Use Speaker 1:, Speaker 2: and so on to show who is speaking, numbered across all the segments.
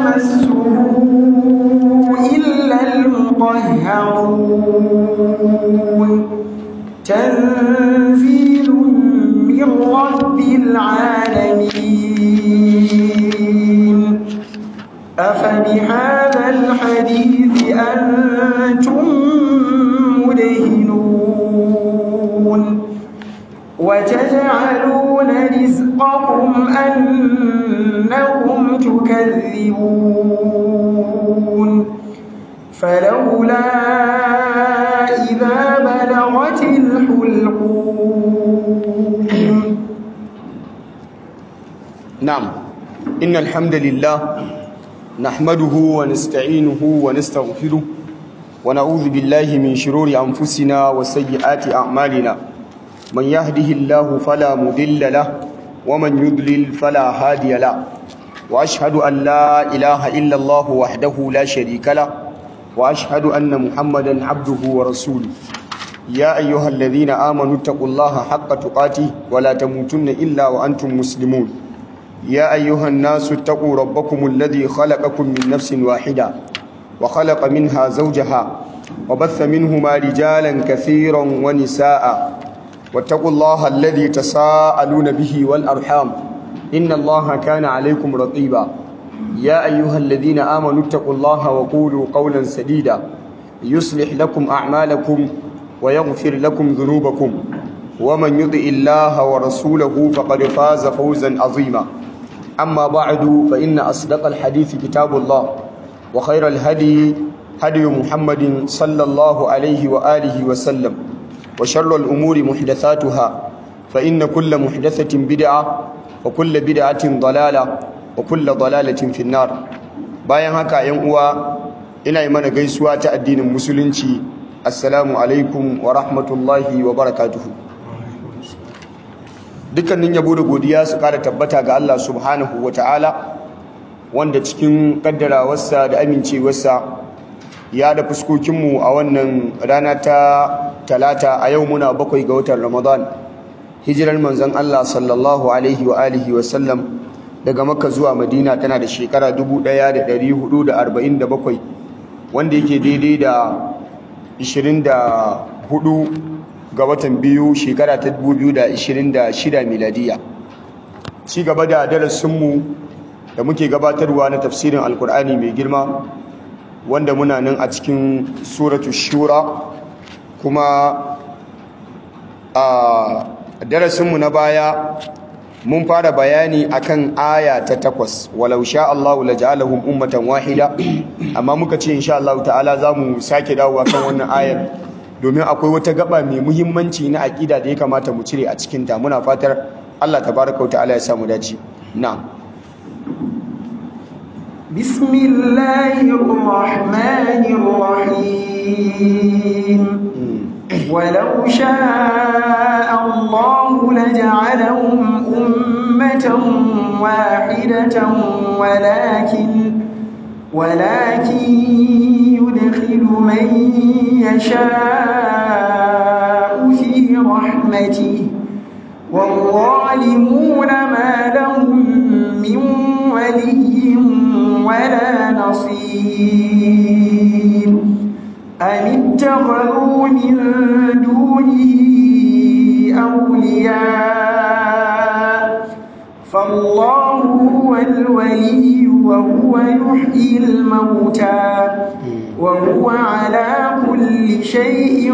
Speaker 1: يمسه إلا المطهرون تنزيل من رب العالمين أفبهذا الحديث أنتم مدهنون وتجعلون رزقكم أنكم تكذبون فلولا إذا بلغت الحلقوم
Speaker 2: نعم إن الحمد لله نحمده ونستعينه ونستغفره ونعوذ بالله من شرور أنفسنا وسيئات أعمالنا من يهده الله فلا مضل له ومن يضلل فلا هادي له وأشهد أن لا إله إلا الله وحده لا شريك له وأشهد أن محمدا عبده ورسوله يا أيها الذين آمنوا اتقوا الله حق تقاته ولا تموتن إلا وأنتم مسلمون يا أيها الناس اتقوا ربكم الذي خلقكم من نفس واحدة وخلق منها زوجها وبث منهما رجالا كثيرا ونساء واتقوا الله الذي تساءلون به والأرحام إن الله كان عليكم رقيبا يا أيها الذين آمنوا اتقوا الله وقولوا قولا سديدا يصلح لكم أعمالكم ويغفر لكم ذنوبكم ومن يطع الله ورسوله فقد فاز فوزا عظيما أما بعد فإن أصدق الحديث كتاب الله وخير الهدي هدي محمد صلى الله عليه وآله وسلم وشر الأمور محدثاتها فإن كل محدثة بدعة وكل بدعة ضلالة وكل ضلالة في النار bayan haka yan uwa ina yi mana gaisuwa ta addinin musulunci assalamu alaikum wa rahmatullahi wa barakatuhu dukkanin yabo da godiya su kara tabbata ga Allah subhanahu wa ta'ala wanda cikin kaddarawarsa da amincewarsa ya da fuskokinmu a wannan rana ta talata a yau muna bakwai ga watan ramadan hijirar manzon Allah sallallahu alaihi wa alihi wa sallam daga makka zuwa madina tana da shekara 1447 wanda yake daidai da 24 ga watan biyu shekara ta 2026 miladiya ci gaba da darasinmu da muke gabatarwa na tafsirin alkur'ani mai girma wanda muna nan a cikin suratu shura kuma a darasinmu na baya mun fara bayani akan aya ta takwas walau sha Allahu laja'alahum ummatan wahida amma muka ce insha Allah ta'ala zamu sake dawowa kan wannan ayar domin akwai wata gaba mai muhimmanci na aqida da ya kamata mu cire a cikin ta muna fatar Allah tabaaraka wa ta'ala ya samu dace na'am
Speaker 1: bismillahir rahmanir rahim ولو شاء الله لجعلهم أمة واحدة ولكن ولكن يدخل من يشاء في رحمته والظالمون ما لهم من ولي ولا نصير أم اتخذوا من دونه أولياء فالله هو الولي وهو يحيي الموتى وهو على كل شيء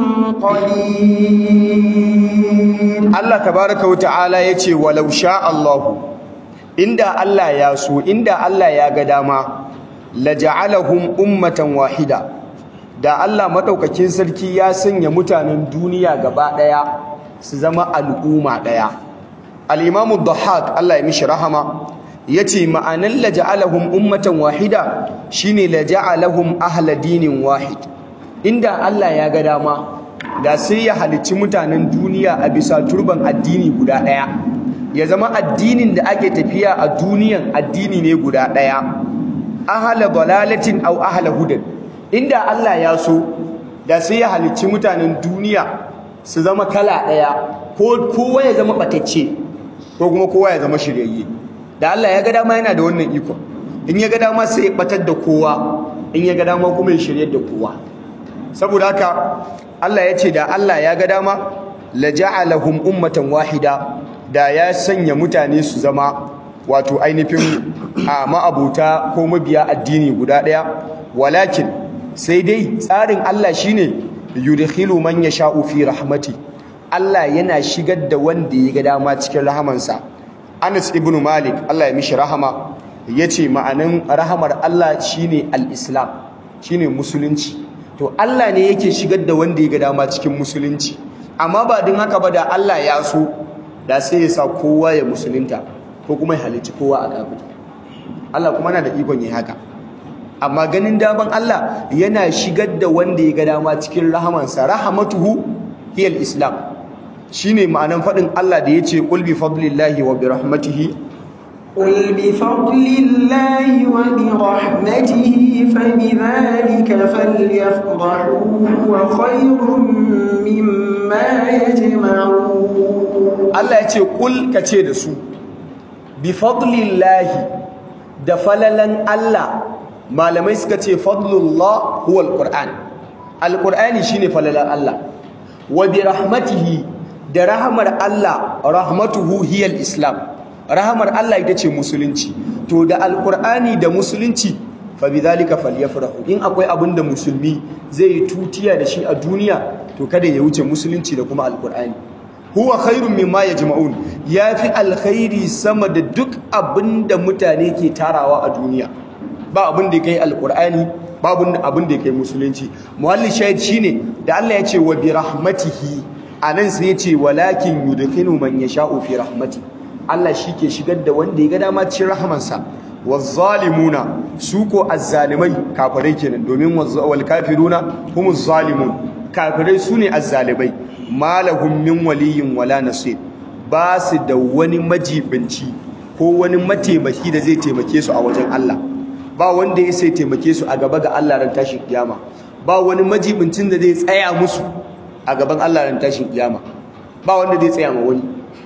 Speaker 1: قدير
Speaker 2: الله تبارك وتعالى يتي ولو شاء الله inda Allah ya so inda Allah ya ga dama laja'alahum ummatan wahida da Allah madaukakin sarki ya sanya mutanen duniya gaba daya su zama al'umma daya al-imamu dhahhak Allah ya mishi rahama yace ma'anan laja'alahum ummatan wahida shine laja'alahum ahla dinin wahid inda Allah ya ga dama da sai ya halicci mutanen duniya a bisa turban addini guda daya ya zama addinin da ake tafiya a duniyan addini ne guda daya ahla dalalatin aw ahla hudan inda Allah ya so da sai ya halicci mutanen duniya su zama kala daya ko kowa ya zama batacce ko kuma kowa ya zama shiryayye da Allah ya ga dama yana da wannan iko in ya ga dama sai ya batar da kowa in ya ga dama kuma ya shiryar da kowa saboda haka Allah ya ce da Allah ya ga dama la ja'alahum ummatan wahida da ya sanya mutane su zama wato ainihin a ma'abuta ko mabiya addini guda ɗaya walakin sai dai tsarin Allah shine yudkhilu man yasha'u fi rahmati Allah yana shigar da wanda ya ga dama cikin rahamansa Anas ibn Malik Allah ya mishi rahama yace ma'anin rahamar Allah shine al-Islam shine musulunci to Allah ne yake shigar da wanda ya ga dama cikin musulunci amma ba din haka ba da Allah ya so da sai ya sa kowa ya musulunta ko kuma ya halicci kowa a kafiri Allah kuma na da ikon yi haka amma ganin daman Allah yana shigar da wanda ya ga dama cikin rahamansa rahamatuhu hiyal islam shine ma'anan faɗin Allah da yace qul bi fadlillahi wa bi rahmatihi
Speaker 1: قل بفضل الله وبرحمته فبذلك فليفرحوا هو خير مما يجمعون
Speaker 2: Allah ya ce kul ka ce da su bi fadlillahi da falalan Allah malamai suka ce fadlullah huwa alquran alqurani shine falalan Allah wa bi rahmatihi da rahmar Allah rahmatuhu hiya islam rahmar Allah ita ce musulunci to da alqurani da musulunci fa bidhalika falyafrahu in akwai abin da musulmi zai yi tutiya da shi a duniya to kada ya wuce musulunci da kuma alqurani huwa khairun mimma yajma'un yafi alkhairi sama da duk abinda mutane ke tarawa a duniya ba abin da kai alqur'ani ba abin da kai musulunci muhalli shahid shine da Allah ya ce wa bi rahmatihi anan sai ya ce walakin yudkhilu man yasha'u fi rahmati Allah shike shigar da wanda ya ga dama cikin rahamansa wazzalimuna su ko azzalimai kafirai kenan domin wal kafiruna humuz zalimun kafirai sune azzalimai malahum min waliyin wala nasir ba su da wani majibinci ko wani mataimaki da zai taimake su a wajen Allah ba wanda ya sai taimake su a gaba ga Allah ran tashin kiyama ba wani majibincin da zai tsaya musu a gaban Allah ran tashin kiyama ba wanda zai tsaya ma wani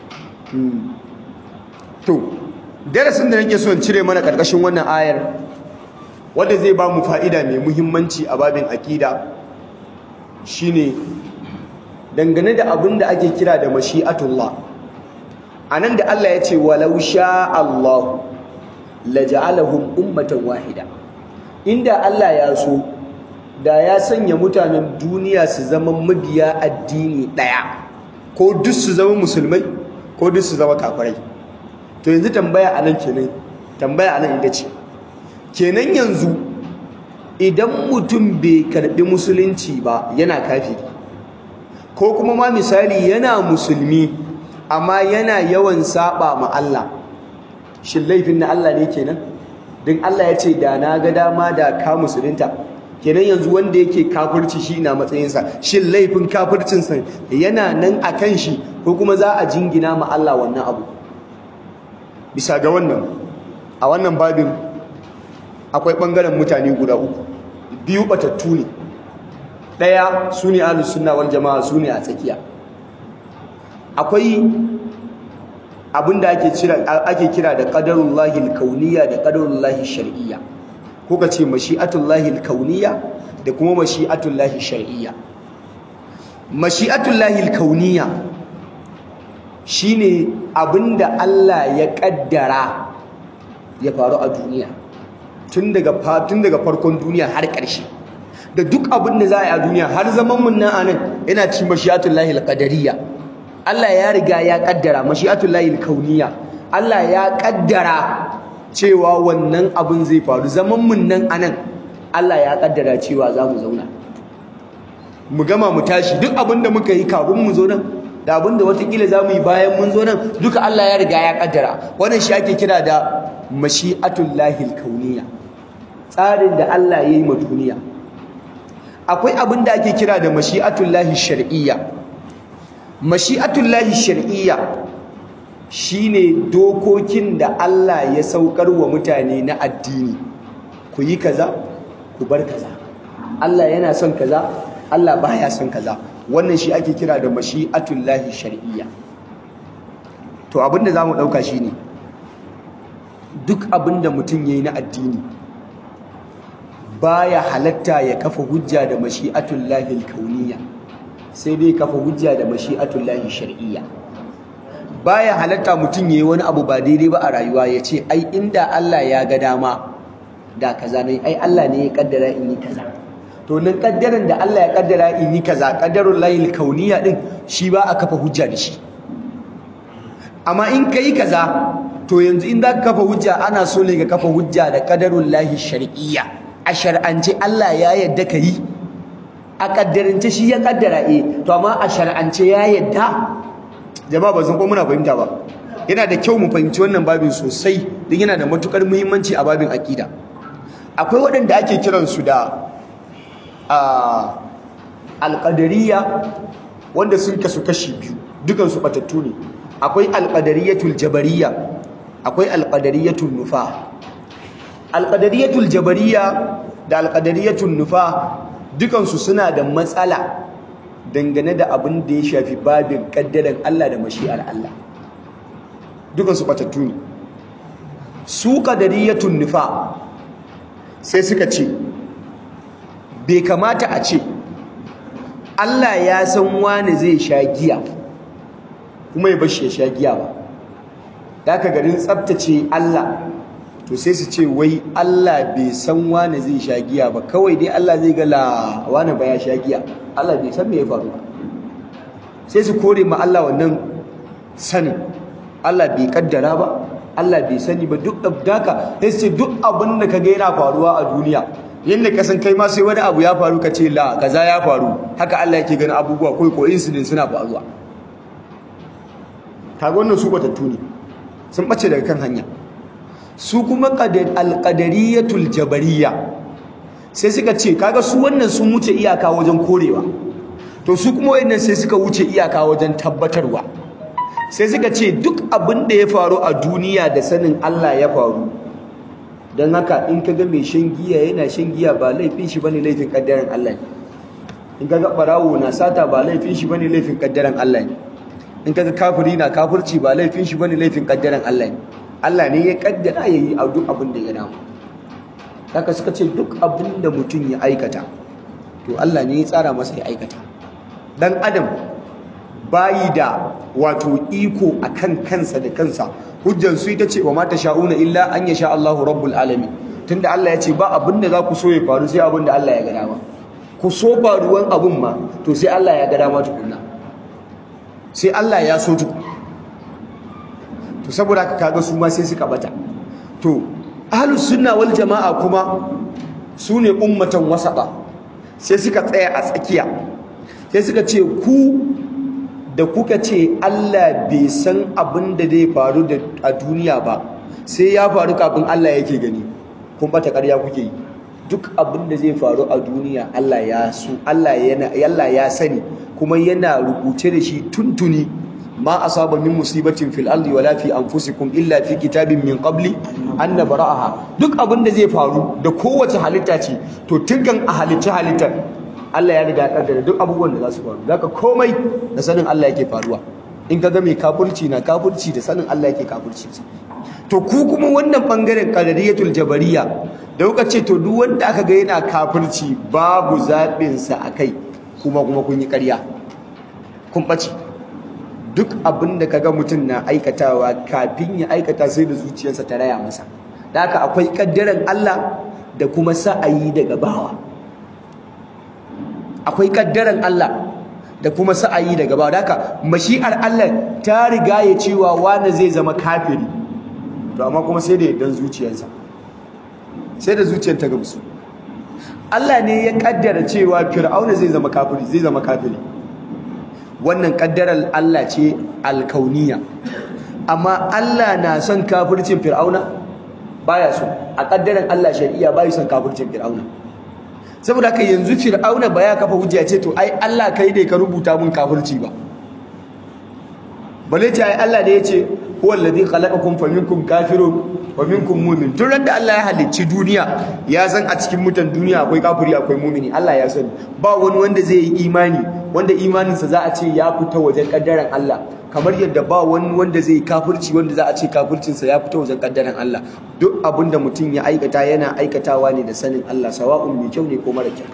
Speaker 2: to darasin da nake so in cire mana karkashin wannan ayar wanda zai ba mu fa'ida mai muhimmanci a babin akida shine dangane da abin da ake kira da mashi'atullah anan da Allah ya ce walau sha Allah laja'alahum ummatan wahida inda Allah ya so da ya sanya mutanen duniya su zama mabiya addini daya ko duk su zama musulmai ko duk su zama kafirai to yanzu tambaya anan kenan tambaya anan ita ce kenan yanzu idan mutum bai karbi musulunci ba yana kafiri ko kuma ma misali yana musulmi amma yana yawan saba ma Allah shin laifin na Allah ne kenan din Allah ya ce da na ga dama da ka musulunta kenan yanzu wanda yake kafirci shi na matsayinsa shin laifin kafircinsa yana nan a kan shi ko kuma za a jingina ma Allah wannan abu bisa ga wannan a wannan babin akwai ɓangaren mutane guda uku biyu batattu ne ɗaya su ne ahlus sunna wal jama'a su ne a tsakiya akwai abinda ake kira ake kira da qadarullahi al-kauniyya da qadarullahi shar'iyya ko ka ce mashi'atullahi al-kauniyya da kuma mashi'atullahi shar'iyya mashi'atullahi al-kauniyya shine abinda Allah ya kaddara ya faru a duniya tun daga tun daga farkon duniya har ƙarshe da duk abin da za a yi a duniya har zaman mun nan anan yana cikin mashi'atullahi al-qadariyya Allah ya riga ya kaddara mashi'atullahi al-kauniyya Allah ya kaddara cewa wannan abin zai faru zaman mun nan anan Allah ya kaddara cewa za mu zauna mu gama mu tashi duk abin da muka yi kafin mu zo nan da abin da watakila za mu yi bayan mun zo nan duka Allah ya riga ya kaddara wannan shi ake kira da mashi'atullahi al-kauniyya tsarin da Allah ya yi ma duniya akwai abin da ake kira da mashi'atullahi shar'iyya mashi'atullahi shar'iyya shine dokokin da Allah ya saukar wa mutane na addini ku yi kaza ku bar kaza Allah yana son kaza Allah baya son kaza wannan shi ake kira da mashi'atullahi shar'iyya to abin da zamu dauka shine duk abin da mutum ya yi na addini baya halatta ya kafa hujja da mashi'atullahi kauniya sai dai kafa hujja da mashi'atullahi shar'iyya baya halatta mutum ya yi wani abu ba daidai ba a rayuwa ya ce ai inda Allah ya ga dama da kaza ne ai Allah ne ya kaddara in yi kaza to nan kaddaran da Allah ya kaddara in yi kaza kaddarul lahil kauniya din shi ba a kafa hujja da shi amma in kai kaza to yanzu in zaka kafa hujja ana so ne ka kafa hujja da kaddarul lahi shar'iyya a shar'ance Allah ya yadda kai a kaddarance shi ya kaddara eh to amma a shar'ance ya yadda jama'a ba san ko muna fahimta ba yana da kyau mu fahimci wannan babin sosai don yana da matukar muhimmanci a babin akida akwai waɗanda ake kiransu da alƙadariya wanda sun kasu kashi biyu dukansu batattu ne akwai alƙadariyatul jabariya akwai alƙadariyatul nufa alƙadariyatul jabariya da alƙadariyatul nufa dukansu suna da matsala dangane da abin da ya shafi babin ƙaddaran Allah da mashi'ar Allah dukansu batattu ne su ƙadariyatun nufa sai suka ce bai kamata a ce Allah ya san wani zai sha giya kuma ya bashi ya sha giya ba da aka garin tsabtace Allah to sai su ce wai Allah bai san wani zai sha giya ba kawai dai Allah zai gala wani ba ya sha giya Allah bai san me ya faru ba sai su kore ma Allah wannan sanin Allah bai kaddara ba Allah bai sani ba duk daka sai ce duk abin da kaga yana faruwa a duniya yanda ka san kai ma sai wani abu ya faru ka ce la kaza ya faru haka Allah yake ganin abubuwa ko ko incident suna faruwa kaga wannan su batattu ne sun bace daga kan hanya su kuma qadar alqadariyatul jabariyya sai suka ce kaga su wannan sun wuce iyaka wajen korewa to su kuma wayannan sai suka wuce iyaka wajen tabbatarwa sai suka ce duk abin da ya faru a duniya da sanin Allah ya faru don haka in ka ga mai shan giya yana shan giya ba laifin shi bane laifin kaddaran Allah ne in ka ga barawo na sata ba laifin shi bane laifin kaddaran Allah ne in ka ga kafiri na kafirci ba laifin shi bane laifin kaddaran Allah ne Allah ne ya kaddara yayi a duk abin da ya damu haka suka ce duk abin da mutum ya aikata to Allah ne ya tsara masa ya aikata dan adam bayi da wato iko akan kansa da kansa hujjan su ita ce wa mata sha'una illa an yasha Allahu rabbul alamin tunda Allah ya ce ba abin da za ku so ya faru sai abin da Allah ya ga dama ku so faruwan abun ma to sai Allah ya ga dama tukunna sai Allah ya so tuku to saboda haka kaga su ma sai suka bata to ahlus sunna wal jamaa kuma su ne ummatan wasata sai suka tsaya a tsakiya sai suka ce ku da kuka ce Allah bai san abin da zai faru a duniya ba sai ya faru kafin Allah yake gani kun bata ƙarya kuke yi duk abin da zai faru a duniya Allah ya so Allah yana Allah ya sani kuma yana rubuce da shi tuntuni ma asaba min musibatin fil ardi wala fi anfusikum illa fi kitabin min qabli an nabra'aha duk abin da zai faru da kowace halitta ce to tunkan a halicci halittar Allah ya riga kaddara duk abubuwan da za su faru zaka komai da sanin Allah yake faruwa in ka ga mai kafirci na kafirci da sanin Allah yake kafirci to ku kuma wannan bangaren qadariyatul jabariya da kuka ce to duk wanda aka ga yana kafirci babu zabin sa akai kuma kuma kun yi ƙarya kun bace duk abin da kaga mutum na aikatawa kafin ya aikata sai da zuciyarsa ta raya masa da haka akwai kaddaran Allah da kuma sa'ayi daga bawa akwai kaddaran Allah da kuma sa'ayi daga bawa haka mashi'ar Allah ta riga ya cewa wani zai zama kafiri to amma kuma sai da yardan zuciyarsa sai da zuciyar ta gamsu Allah ne ya kaddara cewa Fir'auna zai zama kafiri zai zama kafiri wannan kaddarar Allah ce alkauniya amma Allah na son kafircin Fir'auna baya so a kaddaran Allah shari'a bai son kafircin Fir'auna saboda haka yanzu Fir'auna ba ya kafa hujja ce to ai Allah kai ne ka rubuta mun kafirci ba bale ce ai Allah ne ya ce huwa alladhi khalaqakum faminkum kafirun wa minkum mu'min tun da Allah ya halicci duniya ya san a cikin mutan duniya akwai kafiri akwai mu'mini Allah ya sani ba wani wanda zai yi imani wanda imaninsa za a ce ya fita wajen kaddaran Allah kamar yadda ba wani wanda zai yi kafirci wanda za a ce kafircinsa ya fita wajen kaddaran Allah duk abinda mutum ya aikata yana aikatawa ne da sanin Allah sawa'un mai kyau ne ko mara kyau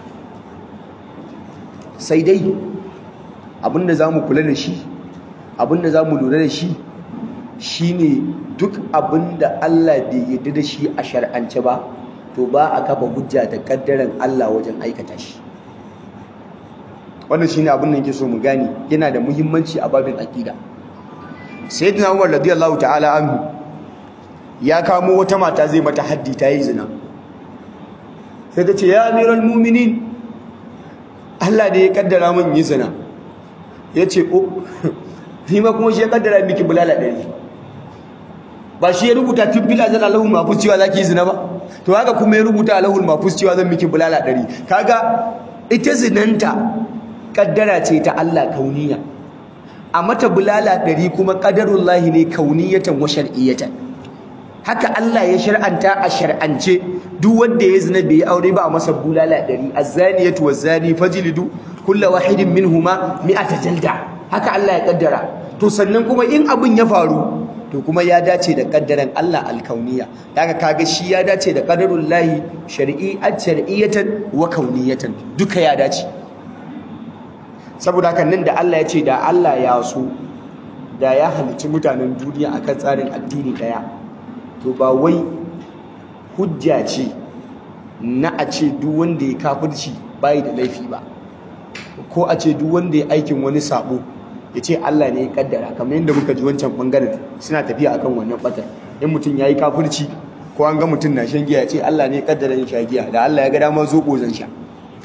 Speaker 2: sai dai abinda za mu kula da shi abinda za mu lura da shi shine duk abinda Allah bai yarda da shi a shar'ance ba to ba a kafa hujja da kaddaran Allah wajen aikata shi wannan shine abin da yake so mu gane yana da muhimmanci a babin aqida sayyidina Umar radiyallahu ta'ala anhu ya kamo wata mata zai mata haddi ta yi zina sai ta ce ya amiral mu'minin Allah ne ya kaddara min yi zina yace o ni ma kuma shi ya kaddara miki bulala ɗari ba shi ya rubuta tun fil azal Allahul mahfuz cewa zaki yi zina ba to haka kuma ya rubuta Allahul mahfuz cewa zan miki bulala ɗari kaga ita zinanta kaddara ce ta Allah kauniya a mata bulala ɗari kuma qadarullahi ne kauniyatan wa shar'iyatan haka Allah ya shar'anta a shar'ance duk wanda ya zina bai aure ba a masa bulala ɗari az-zaniyatu waz-zani fajlidu kullu wahidin minhuma mi'ata jalda haka Allah ya kaddara to sannan kuma in abin ya faru to kuma ya dace da kaddaran Allah alkauniya daga kaga shi ya dace da qadarullahi shar'iyyat shar'iyatan wa kauniyatan duka ya dace saboda haka nan da Allah ya ce da Allah ya so da ya halicci mutanen duniya akan tsarin addini daya to ba wai hujja ce na a ce duk wanda ya kafirci bai da laifi ba ko a ce duk wanda ya aikin wani sabo ya ce Allah ne ya kaddara kamar yadda muka ji wancan bangaren suna tafiya akan wannan batar in mutum ya yi kafirci ko an ga mutum na shan giya ya ce Allah ne ya kaddara yin sha giya da Allah ya ga dama zoɓo zan sha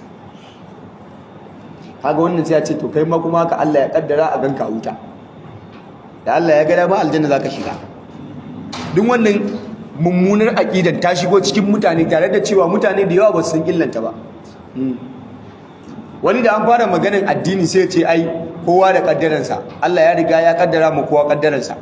Speaker 2: kaga wannan sai ya ce to kai ma kuma haka Allah ya kaddara a ganka wuta da Allah ya ga dama aljanna zaka shiga duk wannan mummunar aqidan ta shigo cikin mutane tare da cewa mutane da yawa ba su san illanta ba wani da an fara maganin addini sai ya ce ai kowa da kaddaransa Allah ya riga ya kaddara mu kowa kaddaransa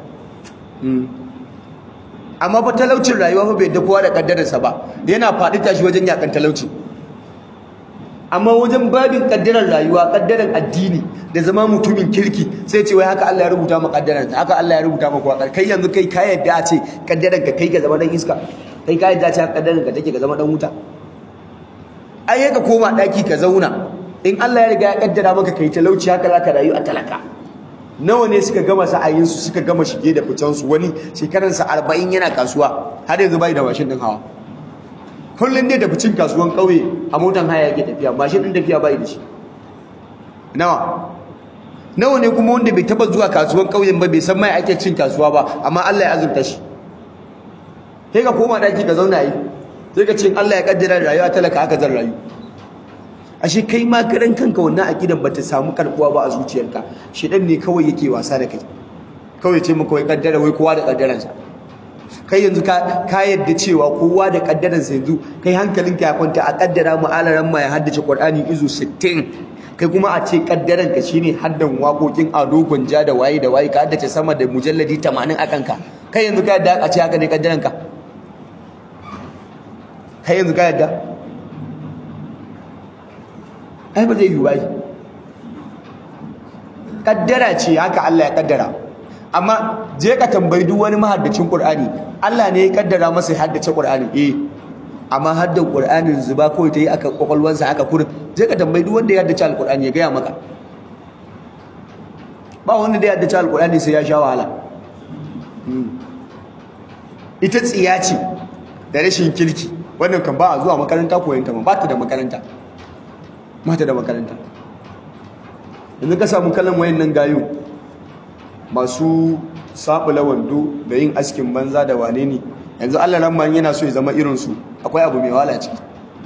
Speaker 2: amma fa talaucin rayuwa fa bai da kowa da kaddaransa ba yana faɗi tashi wajen yakan talauci amma wajen babin kaddarar rayuwa kaddarar addini da zama mutumin kirki sai ce wai haka Allah ya rubuta maka kaddarar haka Allah ya rubuta maka wakar kai yanzu kai ka yadda a ce kaddarar ka kai ka zama dan iska kai ka yadda a ce kaddarar ka take ka zama dan wuta ai ka koma daki ka zauna in Allah ya riga ya kaddara maka kai talauci haka zaka rayu a talaka nawa ne suka gama sa'ayin su suka gama shige da fitan su wani shekaran sa 40 yana kasuwa har yanzu bai da mashin din hawa kullun dai da ficin kasuwan kauye a motan haya yake tafiya mashin din tafiya bai da shi nawa nawa ne kuma wanda bai taba zuwa kasuwan kauyen ba bai san mai ake cin kasuwa ba amma Allah ya azurta shi sai ka koma daki ka zauna yi sai ka ce Allah ya kaddara rayuwa talaka haka zan rayu ashe kai ma karan kanka wannan akidan bata samu karbuwa ba a zuciyarka shedan ne kawai yake wasa da kai kawai ce maka wai kaddara wai kowa da kaddaransa kai yanzu ka ka yadda cewa kowa da kaddaransa yanzu kai hankalinka ya kwanta a kaddara mu alaran ma ya haddace Qur'ani izu 60 kai kuma a ce kaddaranka shine haddan waƙoƙin ado gwanja da waye da waye ka haddace sama da mujalladi 80 a kanka kai yanzu ka yadda a ce haka ne kaddaranka kai yanzu ka yadda ai ba zai yi ba kaddara ce haka Allah ya kaddara amma je ka tambayi duk wani mahaddacin Qur'ani Allah ne ya kaddara masa ya haddace Qur'ani eh amma haddan Qur'anin zuba kawai ta yi aka kwakwalwansa aka kurin je ka tambayi duk wanda ya haddace Al-Qur'ani ya gaya maka ba wanda da ya haddace Al-Qur'ani sai ya sha wahala ita tsiya ce da rashin kirki wannan kan ba a zuwa makaranta koyon ta ba ta da makaranta mata da makaranta yanzu ka samu kalan wayannan gayo masu sabula wando da yin askin banza da wane ne yanzu Allah ramman yana so ya zama irin su akwai abu mai wahala ciki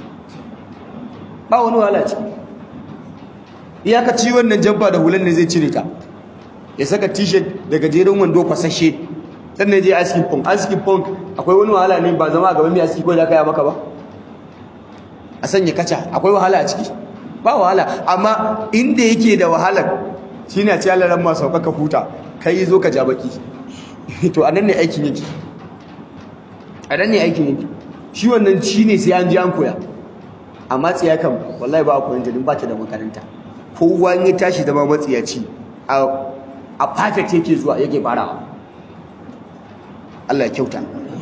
Speaker 2: ba wani wahala ciki iyakaci wannan jamfa da hulan ne zai cire ta ya saka t-shirt da gajeren wando kwasashe sannan je askin punk askin punk akwai wani wahala ne ba zama a gaban mai aski ko da ka yi maka ba a sanya kaca akwai wahala a ciki ba wahala amma inda yake da wahalar shine a ce Allah ran ma sauka ka huta kai zo ka ja baki to anan ne aikin yake anan ne aikin yake shi wannan shi ne sai an ji an koya amma tsiya kan wallahi ba a koyon ta ba ta da makaranta kowa ya tashi zama matsiyaci a a perfect yake zuwa yake farawa Allah ya kyauta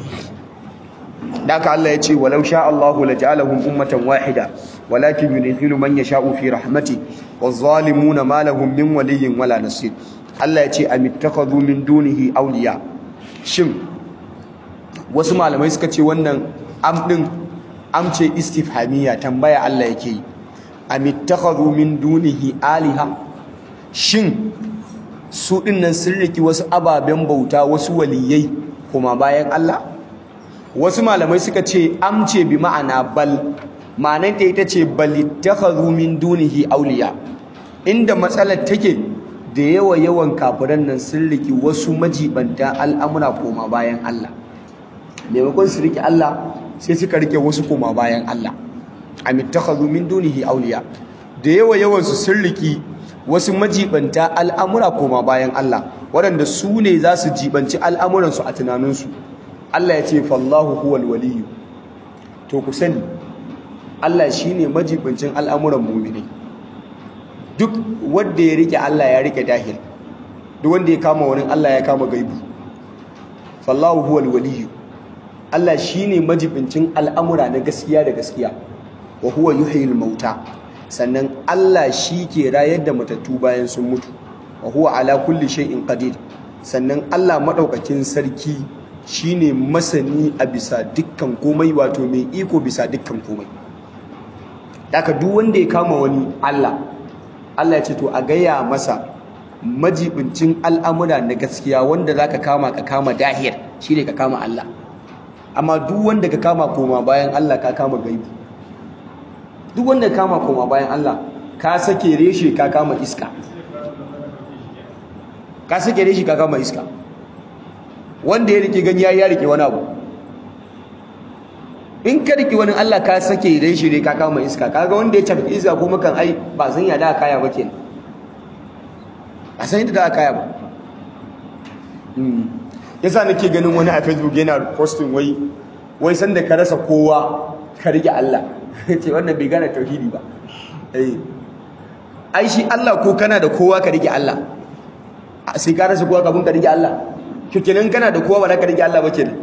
Speaker 2: daka Allah ya ce walau sha Allahu laj'alahum ummatan wahida walakin yudkhilu man yasha'u fi rahmati waz-zalimuna ma lahum min waliyyin wala nasir Allah ya ce amittakhadhu min dunihi awliya shin wasu malamai suka ce wannan am din am ce istifhamiya tambaya Allah yake yi amittakhadhu min dunihi aliha shin su dinnan sun riki wasu ababen bauta wasu waliyai kuma bayan Allah wasu malamai suka ce amce bi ma'ana bal ma'anar ta ita ce balittakhadhu min dunihi awliya inda matsalar take da yawa yawan kafiran nan sun riki wasu majibanta al'amura koma bayan Allah maimakon su riki Allah sai suka rike wasu koma bayan Allah amittakhadhu min dunihi awliya da yawa yawan su sun riki wasu majibanta al'amura koma bayan Allah waɗanda su ne za su jibanci al'amuransu a tunaninsu Allah ya ce fallahu huwal waliyu to ku sani Allah shine majibincin al'amuran mu'mini duk wanda ya rike Allah ya rike dahil duk wanda ya kama wani Allah ya kama gaibu fallahu huwal waliyu Allah shine majibincin al'amura na gaskiya da gaskiya wa huwa yuhyil mauta sannan Allah shi ke rayar da matattu bayan sun mutu wa huwa ala kulli shay'in qadir sannan Allah madaukakin sarki shine masani a bisa dukkan komai wato mai iko bisa dukkan komai daga duk wanda ya kama wani Allah Allah ya ce to a gaya masa majibincin al'amura na gaskiya wanda zaka kama ka kama dahir shine ka kama Allah amma duk wanda ka kama koma bayan Allah ka kama gaibu duk wanda ka kama koma bayan Allah ka sake reshe ka kama iska ka sake reshe ka kama iska wanda ya rike gani ya rike wani abu in ka rike wani Allah ka sake reshe ne ka kama iska kaga wanda ya tafi iska kuma kan ai ba san ya da kaya ba kenan a san yadda da kaya ba yasa nake ganin wani a facebook yana posting wai wai sanda ka rasa kowa ka rike Allah ce wannan bai gane tauhidi ba eh ai shi Allah ko kana da kowa ka rike Allah sai ka rasa kowa kafin ka rike Allah to kenan kana da kowa ba za ka rike Allah ba kenan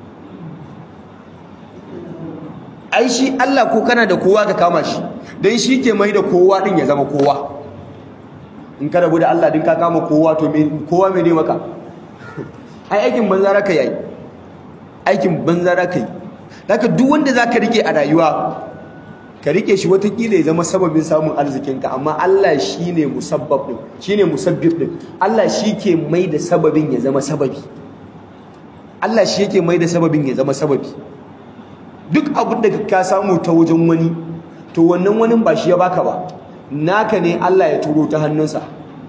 Speaker 2: ai shi Allah ko kana da kowa ka kama shi dan shi ke mai da kowa din ya zama kowa in ka rabu da Allah din ka kama kowa to me kowa me ne maka ai aikin banza raka yayi aikin banza raka yi haka duk wanda zaka rike a rayuwa ka rike shi watakila ya zama sababin samun arzikinka amma Allah shine musabbab din shine musabbib din Allah shi ke mai da sababin ya zama sababi Allah shi yake mai da sababin ya zama sababi duk abin da ka samu ta wajen wani to wannan wani ba shi ya baka ba naka ne Allah ya turo ta hannunsa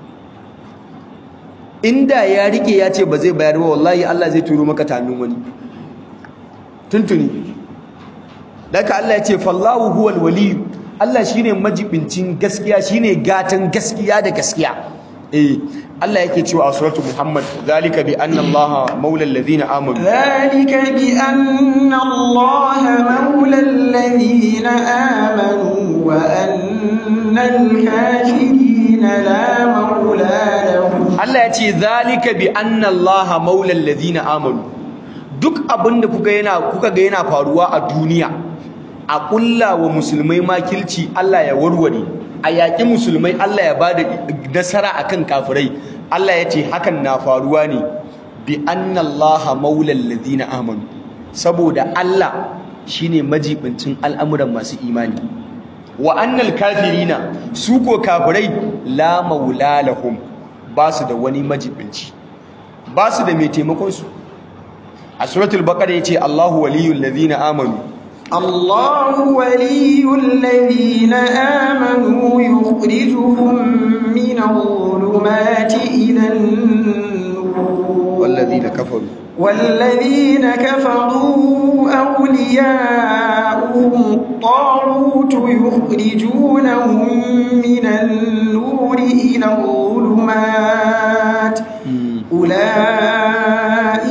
Speaker 2: inda ya rike ya ce ba zai bayar ba wallahi Allah zai turo maka ta hannun wani tuntuni daga Allah ya ce fallahu huwal waliyu Allah shine majibincin gaskiya shine gatan gaskiya da gaskiya eh Allah yake cewa a suratul Muhammad zalika bi anna Allah maula alladhina amanu
Speaker 1: zalika bi anna Allah maula alladhina amanu wa anna al-kafirina la maula lahum
Speaker 2: Allah ya ce zalika bi anna Allah maula alladhina amanu duk abinda kuka yana kuka ga yana faruwa a duniya a kulla wa musulmai makilci Allah ya warware a yaƙi musulmai Allah ya bada nasara akan kafirai Allah ya ce hakan na faruwa ne bi anna Allah maula alladhina amanu saboda Allah shine majibincin al'amuran masu imani wa annal kafirina su ko kafirai la maula lahum ba su da wani majibinci ba su da mai taimakon su a suratul baqara yace Allahu waliyul ladina amanu
Speaker 1: الله ولي الذين آمنوا يخرجهم من الظلمات إلى النور
Speaker 2: والذين كفروا
Speaker 1: والذين كفروا أولياؤهم الطاغوت يخرجونهم من النور إلى الظلمات أولئك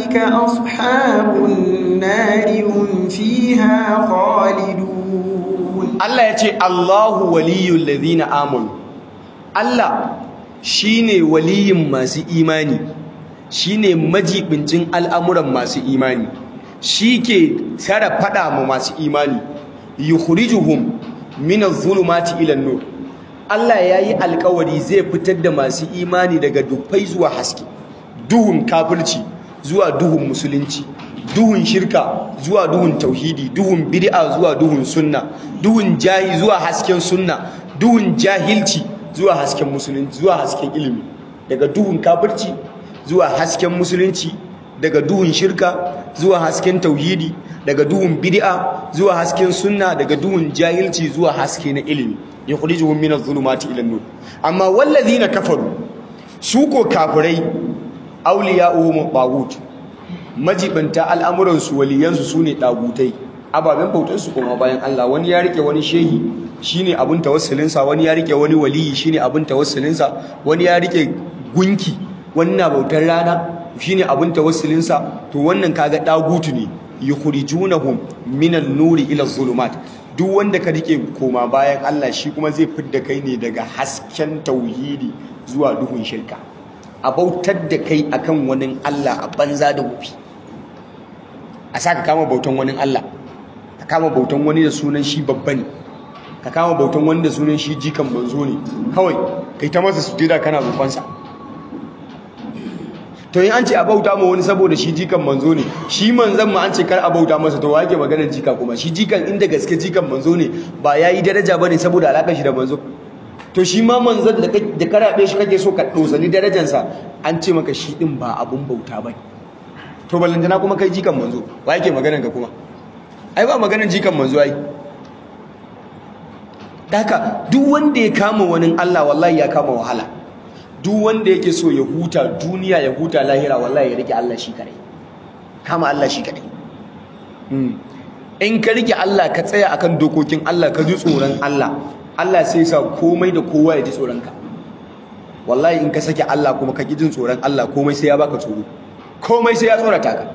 Speaker 1: أولئك أصحاب النار هم فيها خالدون
Speaker 2: Allah ya ce Allahu waliyul ladina amanu Allah shine waliyin masu imani shine majibincin al'amuran masu imani shike tara fada ma masu imani yukhrijuhum min adh-dhulumati ila an-nur Allah yayi alƙawari zai fitar da masu imani daga dufai zuwa haske duhun kafirci zuwa duhun musulunci duhun shirka zuwa duhun tauhidi duhun bid'a zuwa duhun sunna duhun jahi zuwa hasken sunna duhun jahilci zuwa hasken musulunci zuwa hasken ilimi daga duhun kafirci zuwa hasken musulunci daga duhun shirka zuwa hasken tauhidi daga duhun bid'a zuwa hasken sunna daga duhun jahilci zuwa haske na ilimi yukhrijuhum min adh-dhulumati ila an-nur amma wallazina kafaru su ko kafirai awliya'uhum tagut majibanta al'amuransu waliyansu sune dagutai ababen bautarsu kuma bayan Allah wani ya rike wani shehi shine abin tawassulinsa wani ya rike wani waliyi shine abin tawassulinsa wani ya rike gunki wani na bautar rana shine abin tawassulinsa to wannan kaga dagutu ne yukhrijunahum minan nuri ila zulumat duk wanda ka rike koma bayan Allah shi kuma zai fidda kai ne daga hasken tauhidi zuwa duhun shirka a bautar da kai akan wani Allah a banza da wufi a saka kama bautan wani Allah ka kama bautan wani da sunan shi babba ne ka kama bautan wani da sunan shi jikan manzo ne kawai kai ta masa sujada kana roƙonsa to in an ce a bauta ma wani saboda shi jikan manzo ne shi manzon ma an ce kar a bauta masa to wake maganar jika kuma shi jikan inda gaske jikan manzo ne ba yayi daraja bane saboda alakar shi da manzo to shi ma manzon da da karabe shi kake so ka dosani darajarsa an ce maka shi din ba abun bauta bane to ballantana kuma kai jikan manzo wa yake maganar ka kuma ai ba maganar jikan manzo ai daka duk wanda ya kama wani Allah wallahi ya kama wahala duk wanda yake so ya huta duniya ya huta lahira wallahi ya rike Allah shi kare kama Allah shi kare in ka rike Allah ka tsaya akan dokokin Allah ka ji tsoron Allah Allah sai sa komai da kowa ya ji tsoron ka wallahi in ka sake Allah kuma ka ki jin tsoron Allah komai sai ya baka tsoro komai sai ya tsorata ka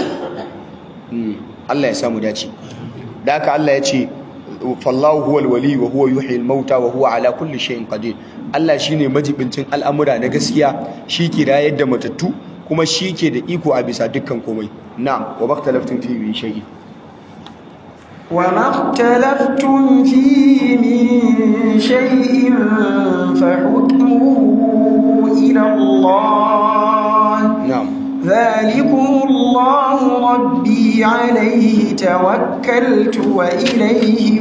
Speaker 2: Allah ya samu dace da haka Allah ya ce fallahu huwal wali wa huwa yuhyi al-mauta wa huwa ala kulli shay'in qadir Allah shine majibincin al'amura na gaskiya shi ke rayar da matattu kuma shi ke da iko a bisa dukkan komai na'am wa baktalaftum fi min shay'in
Speaker 1: وما اختلفتم فيه من شيء فحكمه إلى الله
Speaker 2: na'am
Speaker 1: ذلكم الله ربي عليه توكلت وإليه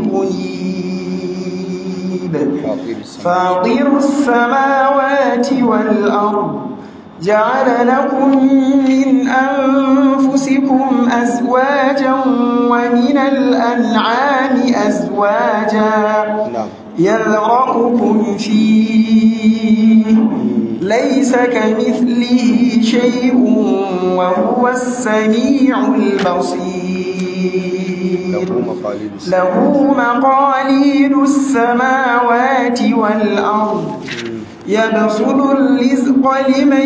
Speaker 1: أنيب فاطر السماوات والأرض جعل لكم من أنفسكم أزواجا ومن الأنعام أزواجا
Speaker 2: na'am
Speaker 1: يذرأكم فيه ليس كمثله شيء وهو السميع البصير
Speaker 2: lahu maqalidus
Speaker 1: له مقاليد السماوات والأرض يبسط الرزق لمن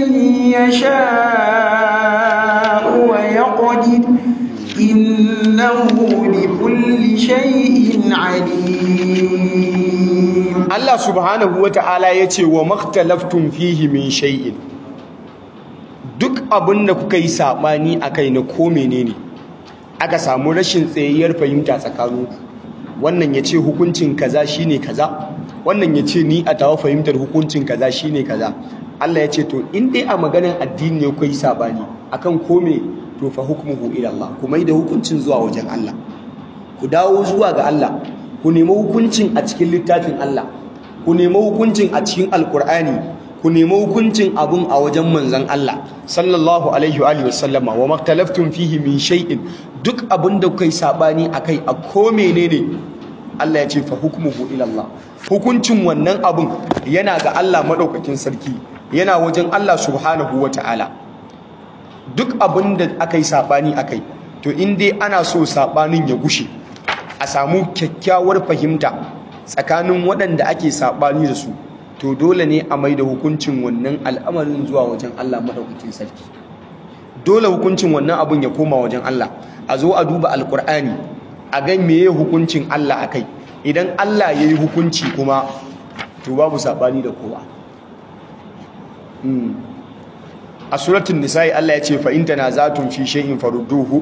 Speaker 1: يشاء ويقدر إنه بكل شيء عليم
Speaker 2: Allah subhanahu wata'ala yace wa maktalaftum fihi min shay'in duk abin da kuka yi sabani akai na ko menene aka samu rashin tsayayyar fahimta tsakaninku wannan yace hukuncin kaza shine kaza wannan yace ni a tawa fahimtar hukuncin kaza shine kaza Allah yace to in dai a maganar addini ne kuka yi sabani akan ko me to fa hukmuhu ila Allah kuma da hukuncin zuwa wajen Allah ku dawo zuwa ga Allah ku nemi hukuncin a cikin littafin Allah ku nemi hukuncin a cikin alkur'ani ku nemi hukuncin abun a wajen manzon Allah sallallahu alaihi wa alihi wasallama wa maktalaftum fihi min shay'in duk abin da kuka yi sabani akai a ko menene Allah ya ce fa hukmuhu ila Allah hukuncin wannan abun yana ga Allah madaukakin sarki yana wajen Allah subhanahu wataala duk abin da aka yi sabani akai to in dai ana so sabanin ya gushe a samu kyakkyawar fahimta tsakanin waɗanda ake saɓani da su to dole ne a mai da hukuncin wannan al'amarin zuwa wajen Allah maɗaukakin sarki dole hukuncin wannan abun ya koma wajen Allah a zo a duba alkur'ani a ga meye hukuncin Allah akai idan Allah yayi hukunci kuma to babu sabani da kowa a suratul nisa'i Allah ya ce fa in tanaza'tum fi shay'in farudduhu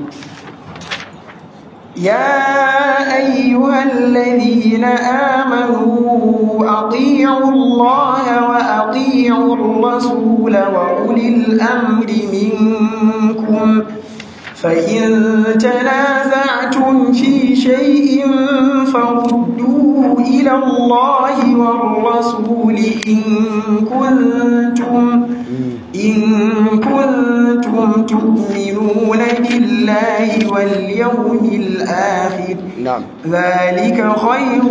Speaker 1: يا أيها الذين آمنوا أطيعوا الله وأطيعوا الرسول وأولي الأمر منكم فإن تنازعتم في شيء فردوه إلى الله والرسول إن كنتم إن كنتم تؤمنون بالله واليوم الآخر
Speaker 2: na'am
Speaker 1: ذلك خير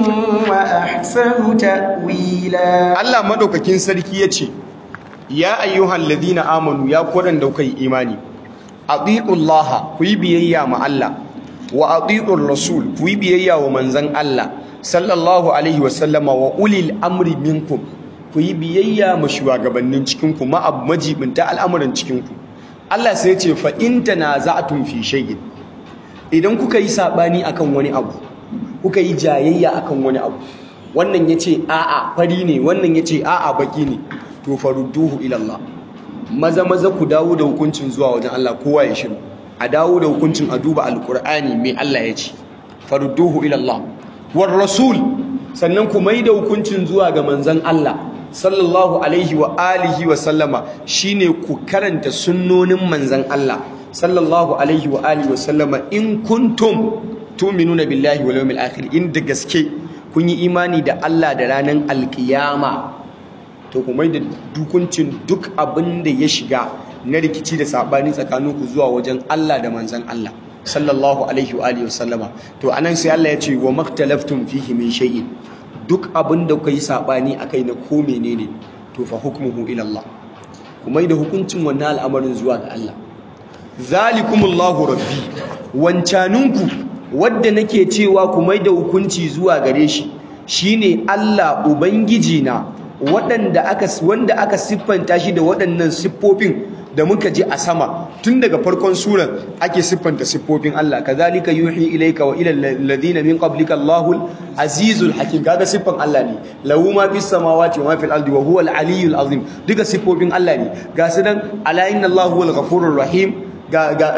Speaker 1: وأحسن تأويلا
Speaker 2: Allah madaukakin sarki yace ya ayyuhal ladina amanu ya kodan da kai imani atiullaha ku yi biyayya ma Allah wa atiur rasul ku yi biyayya wa manzon Allah sallallahu alaihi wa sallama wa ulil amri minkum ku yi biyayya ma shugabannin cikin ku ma abu majibinta al'amuran cikin ku Allah sai ya ce fa in tanaza'tum fi shay'in idan kuka yi sabani akan wani abu kuka yi jayayya akan wani abu wannan yace a'a fari ne wannan yace a'a baki ne to farudduhu ila Allah maza maza ku dawo da hukuncin zuwa wajen Allah kowa ya shiru a dawo da hukuncin a duba alqur'ani mai Allah ya ce farudduhu ila Allah war rasul sannan ku mai da hukuncin zuwa ga manzon Allah sallallahu alaihi wa alihi wa sallama shine ku karanta sunnonin manzon Allah sallallahu alaihi wa alihi wa sallama in kuntum tu'minuna billahi wal yawmil akhir in da gaske kun yi imani da Allah da ranar alkiyama to ku mai da dukuncin duk abin da ya shiga na rikici da sabani tsakaninku zuwa wajen Allah da manzon Allah sallallahu alaihi wa alihi wa sallama to anan sai Allah ya ce wa maktalaftum fihi min shay'in duk abin da kuka yi saɓani a kai na ko menene to fa hukmuhu ila Allah kuma da hukuncin wannan al'amarin zuwa ga Allah zalikumullahu rabbi wancaninku wadda nake cewa ku mai da hukunci zuwa gare shi shine Allah ubangiji na waɗanda aka wanda aka siffanta shi da waɗannan siffofin da muka ji a sama tun daga farkon suran ake siffanta siffofin Allah kazalika yuhi ilayka wa ila alladhina min qablika Allahul azizul hakim kaga siffan Allah ne lahu ma fis samawati wa ma fil ardi wa huwa al aliyyul azim duka siffofin Allah ne ga su dan ala inna Allahu huwal ghafurur rahim ga ga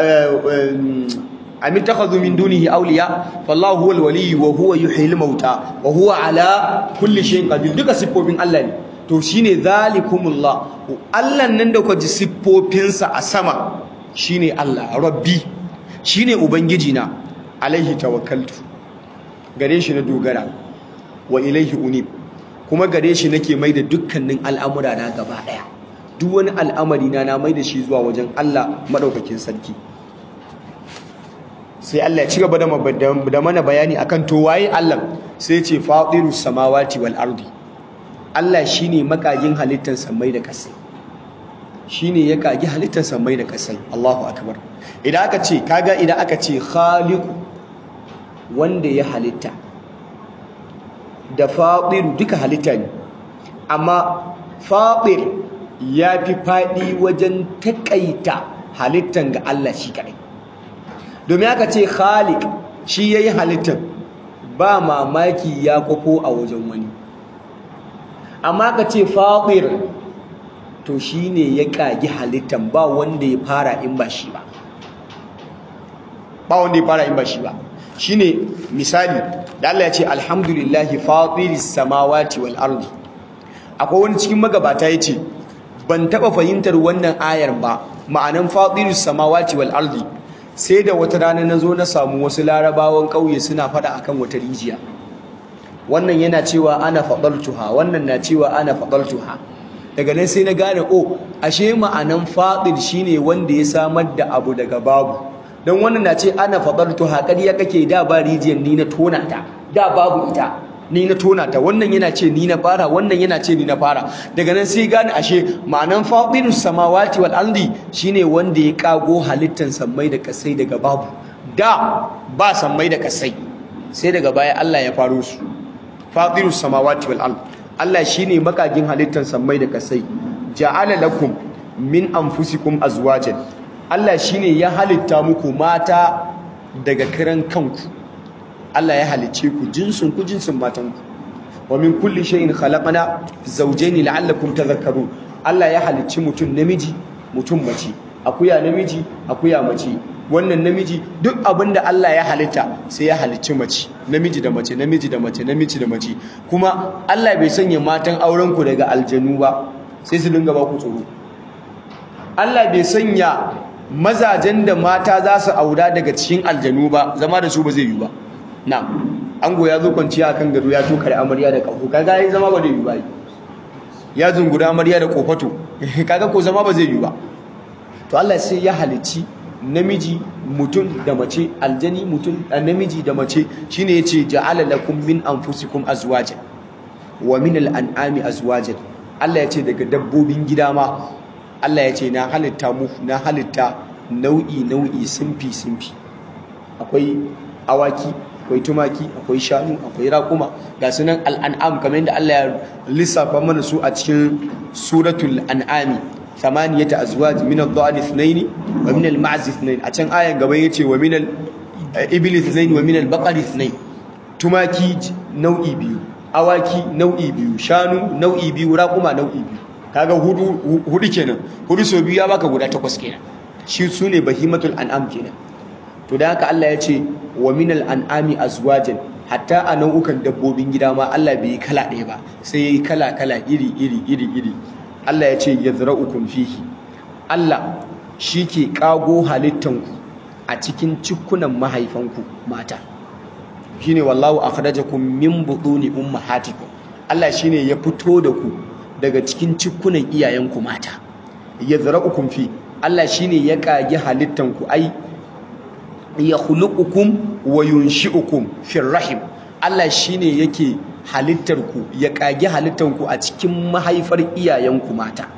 Speaker 2: am ittakhadhu min dunihi awliya fallahu huwal waliyyu wa huwa yuhyil mauta wa huwa ala kulli shay'in qadir duka siffofin Allah ne to shine zalikumullah Allah nan da kwaji siffofinsa a sama shine Allah rabbi shine ubangiji na alaihi tawakkaltu gare shi na dogara wa ilaihi unib kuma gare shi nake mai da dukkanin al'amura na gaba daya duk wani al'amari na na mai da shi zuwa wajen Allah madaukakin sarki sai Allah ya ci gaba da mana bayani akan to waye Allah sai ya ce fatirus samawati wal ardi Allah shi ne makagin halittar samai da kasai shi ne ya kagi halittar samai da kasai Allahu akbar idan aka ce kaga idan aka ce khaliku wanda ya halitta da fatiru duka halitta ne amma fatir ya fi faɗi wajen taƙaita halittar ga Allah shi kaɗai domin aka ce khalik shi ya yi halittar ba mamaki ya kwafo a wajen wani amma ka ce fatir to shi ne ya ƙagi halittan ba wanda ya fara in ba shi ba ba wanda ya fara in ba shi ba shi ne misali da Allah ya ce alhamdulillahi fatiris samawati wal ardi akwai wani cikin magabata ya ce ban taɓa fahimtar wannan ayar ba ma'anan fatiris samawati wal ardi sai da wata rana na zo na samu wasu larabawan ƙauye suna faɗa akan wata rijiya wannan yana cewa ana faɗaltuha wannan na cewa ana faɗaltuha daga nan sai na gane o ashe ma'anan faɗil shine wanda ya samar da abu daga babu don wannan na ce ana faɗaltuha ƙarya kake da ba rijiyar ni na tona ta da babu ita ni na tona ta wannan yana ce ni na fara wannan yana ce ni na fara daga nan sai gane ashe ma'anan faɗilus samawati wal ardi shine wanda ya kago halittan sammai da kasai daga babu da ba sammai da kasai sai daga baya Allah ya faro su fatirus samawati wal ard Allah shine makagin halittar samai da kasai ja'ala lakum min anfusikum azwajan Allah shine ya halitta muku mata daga kiran kanku Allah ya halicce ku jinsin ku jinsin matanku wa min kulli shay'in khalaqna zawjayn la'allakum tadhakkarun Allah ya halicci mutum namiji mutum mace akuya namiji akuya mace wannan namiji duk abinda Allah ya halitta sai ya halicci mace namiji da mace namiji da mace namiji da mace kuma Allah bai sanya matan auren ku daga aljanu ba sai su dinga ba ku tsoro Allah bai sanya mazajen da mata za su aura daga cikin aljanu ba zama da su ba zai yi ba na ango ya zo kwanciya kan gado ya tokare amarya da kafu kaga yayin zama ba zai yi ba ya zungura amarya da kofato kaga ko zama ba zai yi ba to Allah sai ya halici namiji mutum da mace aljani mutum da namiji da mace shine yace ja'ala lakum min anfusikum azwajan wa min al'an'ami azwajan Allah yace daga dabbobin gida ma Allah yace na halitta mu na halitta nau'i nau'i simfi simfi akwai awaki akwai tumaki akwai shanu akwai raƙuma ga sunan al'an'am kamar yadda Allah ya lissafa mana su a cikin suratul an'ami thamaniyata azwaj min ad-dha'n ithnayn wa min al-ma'z ithnayn a can ayan gaban yace wa min al-ibli ithnayn wa min al-baqari ithnayn tumaki nau'i biyu awaki nau'i biyu shanu nau'i biyu raƙuma nau'i biyu kaga hudu hudu kenan hudu so biyu ya baka guda takwas kenan shi sune bahimatul an'am kenan to da haka Allah ya ce wa minal an'ami azwajan hatta a nau'ukan dabbobin gida ma Allah bai yi kala ɗaya ba sai ya yi kala kala iri iri iri iri Allah ya ce yazra'ukum fihi Allah shi ke kago halittanku a cikin cikunan mahaifanku mata shine wallahu akhrajakum min butuni ummahatikum Allah shine ya fito da ku daga cikin cikunan iyayenku mata yazra'ukum fi Allah shine ya kage halittanku ai yakhluqukum wa yunshi'ukum fi rahim Allah shine yake halittar ku ya kage halittar ku a cikin mahaifar iyayenku mata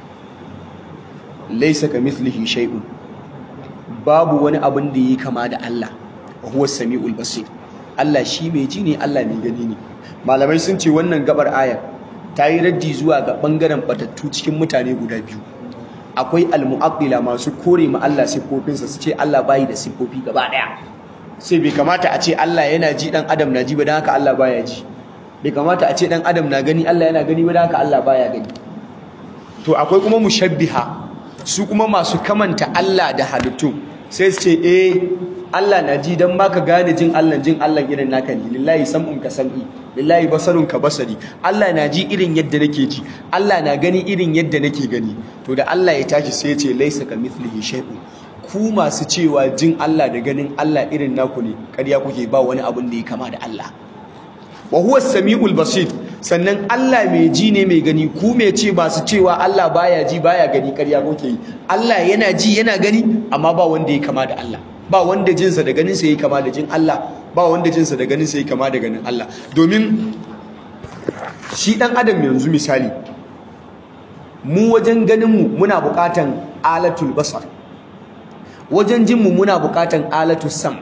Speaker 2: laysa kamithlihi shay'un babu wani abin da yake kama da Allah wa huwa samiul basir Allah shi mai ji ne Allah mai gani ne malamai sun ce wannan gabar ayar ta yi raddi zuwa ga bangaren batattu cikin mutane guda biyu akwai almu'aqqila masu kore ma Allah siffofinsa su ce Allah bayi da siffofi gaba daya sai bai kamata a ce Allah yana ji dan adam na ji ba dan haka Allah baya ji bai kamata a ce dan adam na gani Allah yana gani ba dan haka Allah baya gani to akwai kuma mushabbiha su kuma masu kamanta Allah da halittu sai su ce eh Allah na ji dan baka gane jin Allah jin Allah irin naka ne lillahi sam'un ka sam'i lillahi basarun ka basari Allah na ji irin yadda nake ji Allah na gani irin yadda nake gani to da Allah ya tashi sai ya ce laisa ka mithlihi shay'un ku masu cewa jin Allah da ganin Allah irin naku ne ƙarya kuke ba wani abun da ya kama da Allah wa huwa samiul basir sannan Allah mai ji ne mai gani ku mai ce ba su cewa Allah baya ji baya gani ƙarya kuke yi Allah yana ji yana gani amma ba wanda ya kama da Allah ba wanda jinsa da ganinsa ya kama da jin Allah ba wanda jinsa da ganinsa ya kama da ganin Allah domin shi ɗan adam yanzu misali mu wajen ganinmu muna buƙatan alatul basar wajen jinmu muna buƙatan alatul sam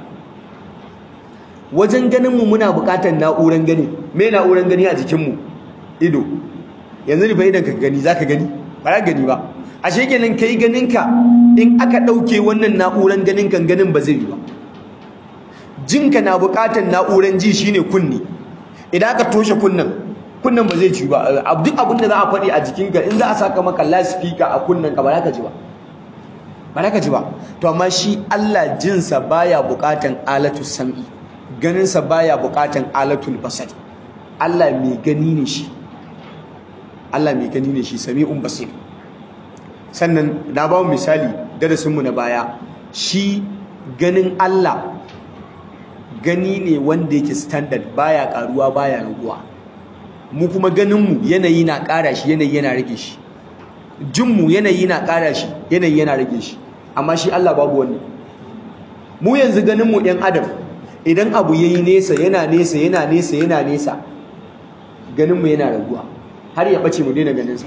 Speaker 2: wajen ganinmu muna buƙatan na'uran gani me na'uran gani a jikinmu ido yanzu ne fa idan ka gani za ka gani ba za gani ba ashe kenan kai ganinka in aka ɗauke wannan na'uran ganin kan ganin ba zai yi ba jinka na buƙatar na'uran ji shine kunni idan aka toshe kunnan kunnan ba zai ci ba duk abin da za a faɗi a jikinka in za a saka maka loudspeaker a kunnan ka ba za ka ji ba ba za ka ji ba to amma shi Allah jinsa baya buƙatar alatu sam'i ganinsa baya buƙatar alatul basar Allah mai gani ne shi Allah mai gani ne shi sami'un basir sannan na ba mu misali darasinmu na baya shi ganin Allah gani ne wanda yake standard baya karuwa baya raguwa mu kuma ganinmu yanayi na ƙara shi yanayi yana rage shi jinmu yanayi na ƙara shi yanayi yana rage shi amma shi Allah babu wani mu yanzu ganinmu ɗan adam idan abu yayi nesa yana nesa yana nesa yana nesa ganinmu yana raguwa har ya ɓace mu daina ganinsa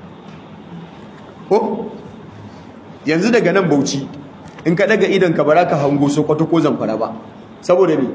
Speaker 2: ko yanzu daga nan bauchi in ka daga idan ka baraka hango sokoto ko zamfara ba saboda me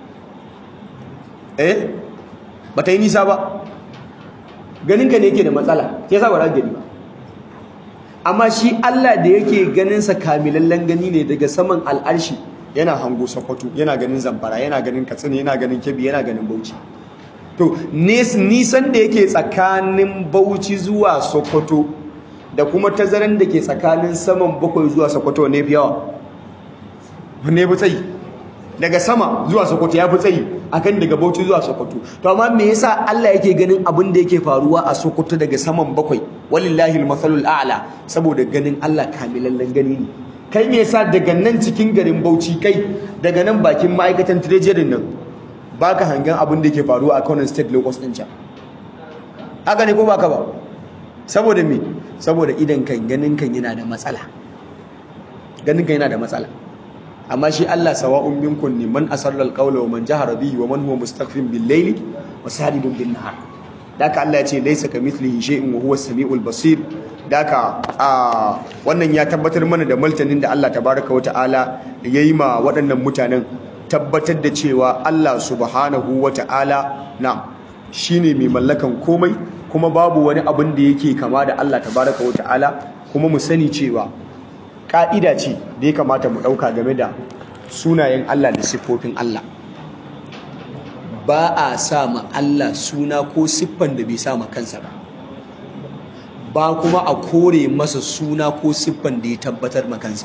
Speaker 2: eh ba ta yi nisa ba ganinka ne yake da matsala ke sa ba gani ba amma shi Allah da yake ganin sa kamilallen gani ne daga saman al'arshi yana hango Sokoto yana ganin Zamfara yana ganin Katsina yana ganin Kebbi yana ganin Bauchi to nisan da yake tsakanin Bauchi zuwa Sokoto da kuma tazaran da ke tsakanin saman bakwai zuwa Sokoto ne fi yawa ne fi tsayi daga sama zuwa Sokoto ya fi tsayi akan daga Bauchi zuwa Sokoto to amma me yasa Allah yake ganin abin da yake faruwa a Sokoto daga saman bakwai walillahi almathalul a'la saboda ganin Allah kamilallen gani ne kai me yasa daga nan cikin garin Bauchi kai daga nan bakin ma'aikatan treasury nan baka hangen abin da yake faruwa a Kano State Locus din can haka ne ko baka ba saboda me saboda idan kan ganin kan yana da matsala ganin kan yana da matsala amma shi Allah sawa'un minkum ne man asarra alqawla wa man jahara bihi wa man huwa mustakhfin bil layli wa sadidun bin nahar daka Allah ya ce laysa kamithlihi shay'un wa huwa as-sami'ul basir daka wannan ya tabbatar mana da maltanin da Allah tabaraka wa ta'ala yayi ma waɗannan mutanen tabbatar da cewa Allah subhanahu wa ta'ala na shine mai mallakan komai kuma babu wani abin da yake kama da Allah tabaraka wa ta'ala kuma mu sani cewa ka'ida ce da ya kamata mu ɗauka game da sunayen Allah da siffofin Allah ba a sa ma Allah suna ko siffan da bai sa ma kansa ba ba kuma a kore masa suna ko siffan da ya tabbatar ma kansa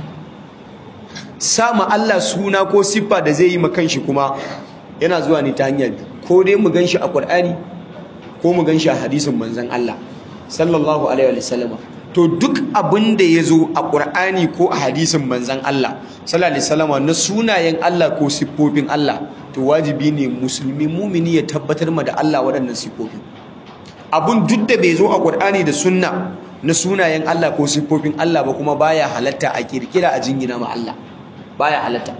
Speaker 2: sa ma Allah suna ko siffa da zai yi ma kanshi kuma yana zuwa ne ta hanyar ko dai mu ganshi a Qur'ani ko mu ganshi a hadisin manzon Allah sallallahu alaihi wa sallama to duk abin da ya zo a ƙur'ani ko a hadisin manzan Allah sallallahu alaihi wasallam na sunayen Allah ko siffofin Allah to wajibi ne musulmi mumini ya tabbatar ma da Allah waɗannan siffofin abun duk da bai zo a ƙur'ani da sunna na sunayen Allah ko siffofin Allah ba kuma baya halatta a kirkira a jingina ma Allah baya halatta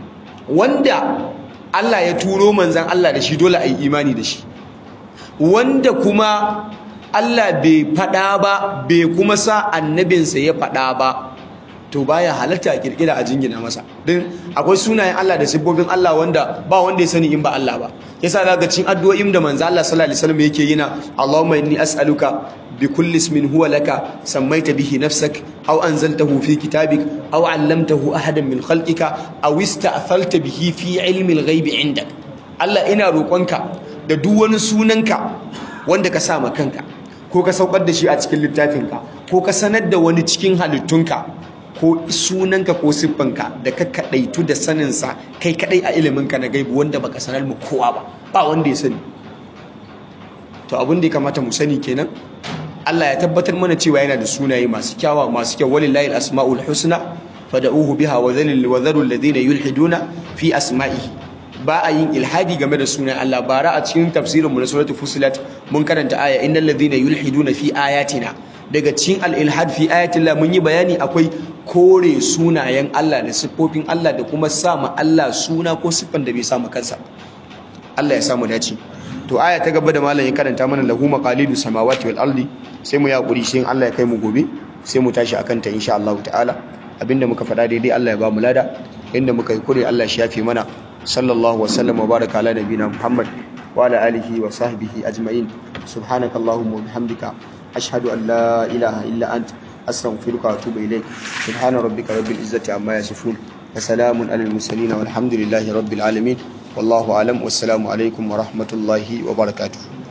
Speaker 2: wanda Allah ya turo manzan Allah da shi dole a yi imani da shi wanda kuma Allah bai faɗa ba bai kuma sa annabinsa ya faɗa ba to baya halatta a kirkira a jingina masa din akwai sunayen Allah da siffofin Allah wanda ba wanda ya sani in ba Allah ba yasa daga cikin addu'o'in da manzo Allah sallallahu alaihi wasallam yake yana Allahumma inni as'aluka bi kulli ismin huwa laka sammaita bihi nafsak aw anzaltahu fi kitabik aw 'allamtahu ahadan min khalqika aw ista'thalta bihi fi 'ilmi al-ghaibi 'indak Allah ina roƙonka da duk wani sunanka wanda ka sa ma kanka ko ka saukar da shi a cikin littafinka ko ka sanar da wani cikin halittunka ko sunanka ko siffanka da ka kadaitu da saninsa kai kadai a iliminka na gaibu wanda baka sanar mu kowa ba ba wanda ya sani to abin da ya kamata mu sani kenan Allah ya tabbatar mana cewa yana da sunaye masu kyawa masu kyau walillahi asmaul husna fad'uhu biha wa dhalil wa dharul ladina yulhiduna fi asma'ihi ba a yin ilhadi game da sunan Allah bara a cikin tafsirin mu na suratul fusilat mun karanta aya innal ladhina yulhiduna fi ayatina daga cikin al-ilhad fi ayatillah mun yi bayani akwai kore sunayen Allah da siffofin Allah da kuma sa ma Allah suna ko siffan da bai sa ma kansa Allah ya samu dace to aya ta gaba da malam ya karanta mana lahu maqalidu samawati wal ardi sai mu yaƙuri shi Allah ya kai mu gobe sai mu tashi akan ta insha Allah ta'ala abinda muka faɗa daidai Allah ya ba mu lada inda muka yi kure Allah shi yafe mana sallallahu wa sallam wa baraka ala nabina Muhammad wa ala alihi wa sahbihi ajma'in subhanakallahumma wa bihamdika ashhadu an la ilaha illa ant astaghfiruka wa atubu ilayk subhana rabbika rabbil izzati amma yasifun wa salamun alal mursalin walhamdulillahi rabbil alamin wallahu alam wassalamu alaikum wa rahmatullahi wa barakatuh